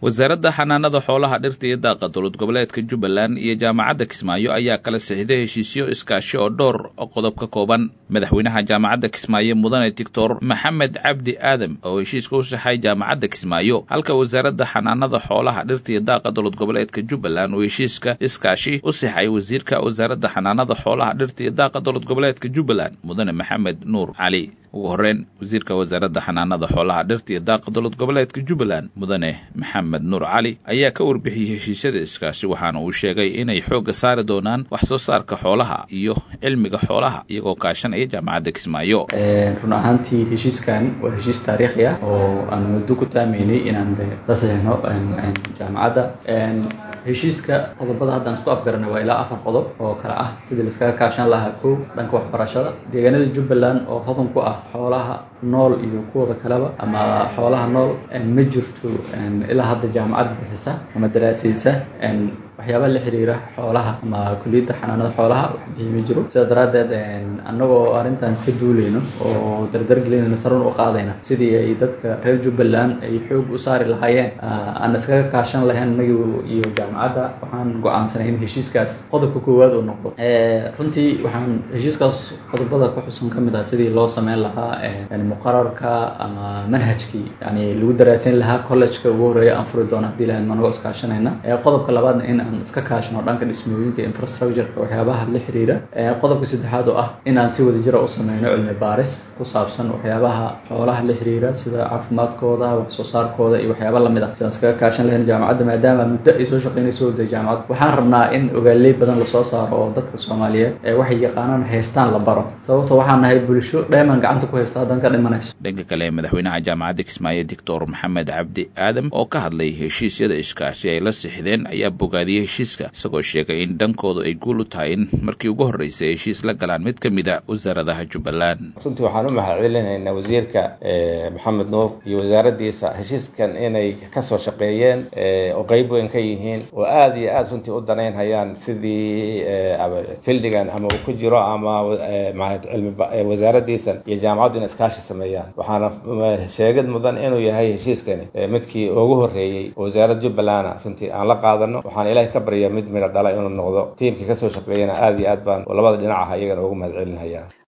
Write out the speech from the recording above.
wasaaradda xanaanada xoolaha dhirta iyo daaqa dowlad goboleedka jubbaland iyo jaamacadda kismaayo ayaa kala sixday heshiisyo iskaashi oo dhowr qodob ka kooban madaxweynaha jaamacadda kismaayo mudane doctor maxamed cabdi aadam oo heshiiska u saxay jaamacadda kismaayo halka wasaaradda xanaanada xoolaha dhirta iyo daaqa dowlad goboleedka jubbaland uu heshiiska iskaashi u sixay wasiirka wasaaradda xanaanada xoolaha dhirta iyo daaqa dowlad goboleedka jubbaland mudane maxamed nuur cali ugu horreyn wasiirka wasaaradda xanaanada xoolaha dhirta iyo daaqa dowlad goboleedka jubbaland mudane maxamed nuur cali ayaa ka warbixiyey heshiisyada iskaashi waxaana uu sheegay inay xoogga saari doonaan wax soo saarka xoolaha iyo cilmiga xoolaha iyagoo kaashanaya jaamacadda kismaayo run ahaantii heshiiskan waa heshiis taariikhi ah oo aan muddo ku taameynay inaan la saxeixno jaamacadda heshiiska qodobada haddaan isku afgaranay waa ilaa afar qodob oo kale ah sidii laiskaga kaashan lahaa kow dhanka waxbarashada deegaanada jubbaland oo hodan ku ah xoolaha nool iyo kuwooda kaleba ama xoolaha nool ma jirto ilaa hadda jaamacad bixisa ama daraasaysa waxyaaba la xiriira xoolaha ama kuliyadda xanaanada xoolaha wax bixiy ma jiro sidaa daraaddeed annagoo arrintan ka duuleyno oo dardargelinayna sarun u qaadayna sidii ay dadka reer jubbaland ay xoog u saari lahaayeen aan iskaga kaashan lahayn anagi iyo jaamacadda waxaan go-aansanay in heshiiskaas qodobka koowaad uu noqdo runtii waxaan heshiiskaas qodobada ku xusan ka mid ah sidii loo sameyn lahaa muqararka ama manhajkii yani lagu daraasayn lahaa collegeka ugu horreeya aan furi doono hadii lahayd managoo iskaashanayna qodobka labaadna in aan iska kaashano dhanka dhismooyinka infrastructureka waxyaabaha la xiriira qodobka saddexaad oo ah inaan si wada jira u sameyno cilmi baaris ku saabsan waxyaabaha xoolaha la xiriira sida caafimaadkooda wax soo saarkooda iyo waxyaaba lamid ah sidaan iskaga kaashan lahayn jaamacadda maadaama muddo ay soo shaqeynayso wada jaamacad waxaan rabnaa in ogaaley badan lasoo saaro oo dadka soomaaliyeed ee waxay yaqaanaan haystaan la baro sababto waxaan nahay bulsho dheeman gacanta ku haysta haddan ka dhimanayso dhanka kale madaxweynaha jaamacadda kismaayo doctor maxamed cabdi aadam oo ka hadlay heshiisyada iskaashi ay la sixdeen ayaa bogaadiyey heshiiska isagoo sheegay in dhankoodu ay guul u tahay in markii ugu horreysay heshiis la galaan mid ka mid a wasaaradaha jubbaland runtii waxaan u mahadcelinaynaa wasiirka maxamed nuur iyo wasaaraddiisa heshiiskan inay kasoo shaqeeyeen oo qeyb weyn ka yihiin oo aada iyo aada runtii u danaynhayaan sidii fildigan ama uu ku jiro ama cilmi wasaaraddiisan iyo jaamacaddu in iskaashi sameeyaan waxaana sheegid mudan inuu yahay heshiiskani midkii ugu horreeyey oo wasaaradda jubbalanda runtii aan la qaadano waxaan ilahay ka baryaa mid midho dhala inuu noqdo tiimkii kasoo shaqeeyana aada iyo aad baan labada dhinac ah iyagana ugu mahad celinhayaa